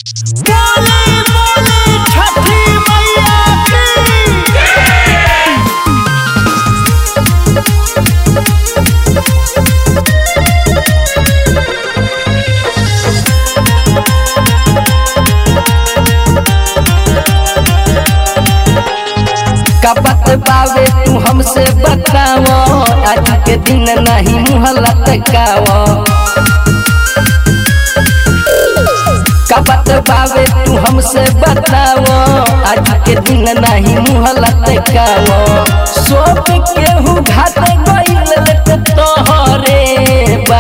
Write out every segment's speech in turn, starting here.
बोले बोले छठी मैया की का बात बावे तू हमसे बताव आज के दिन नहीं मुँह लटकाव का बात बावे तू हमसे बताव आज के दिन नहीं मुँह लटकाव सोप केहू घाट गइल लेट तोहरे बा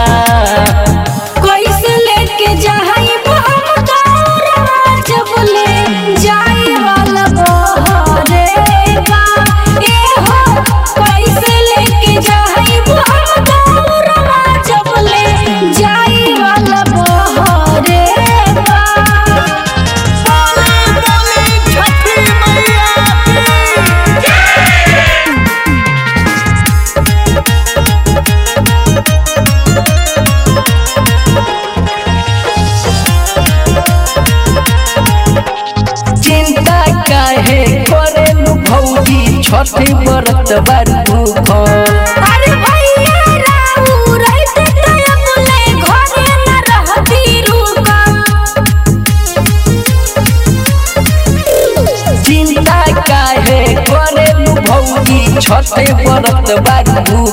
कैसे लेके जाई हम दौरा जब ले जाई वाला बहरे बा ए हो कैसे लेके जाई हम दौरा जब ले जाई वाला बहरे बा बोले बोले छठी मैया की चिंता काहे करेलू भौजी छठी व्रत बारू अरे भैया राऊ रहते तय बोले घरे न रहती रुका चिंता काहे करेलू भौजी छठे व्रत बारू